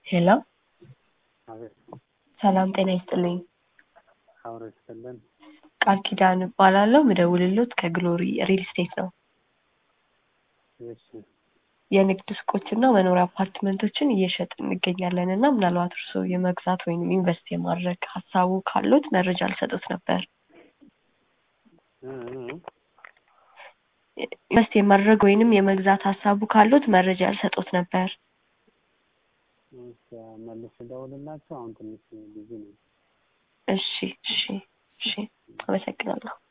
ሄሎ አቤት ሰላም ጤና ይስጥልኝ። አብሮ ይስጥልን። ቃል ኪዳን እባላለሁ። ምደውልሎት ከግሎሪ ሪል ስቴት ነው። እሺ የንግድ ሱቆችና መኖሪያ አፓርትመንቶችን እየሸጥን እንገኛለን እና ምናልባት እርስዎ የመግዛት ወይም ኢንቨስት የማድረግ ሀሳቡ ካሉት መረጃ ልሰጡት ነበር። እ እ ኢንቨስት የማድረግ ወይንም የመግዛት ሀሳቡ ካሉት መረጃ ልሰጡት ነበር። እሺ መልሼ ልደውልላችሁ። አሁን ትንሽ ቢዚ ነኝ። እሺ እሺ እሺ አመሰግናለሁ።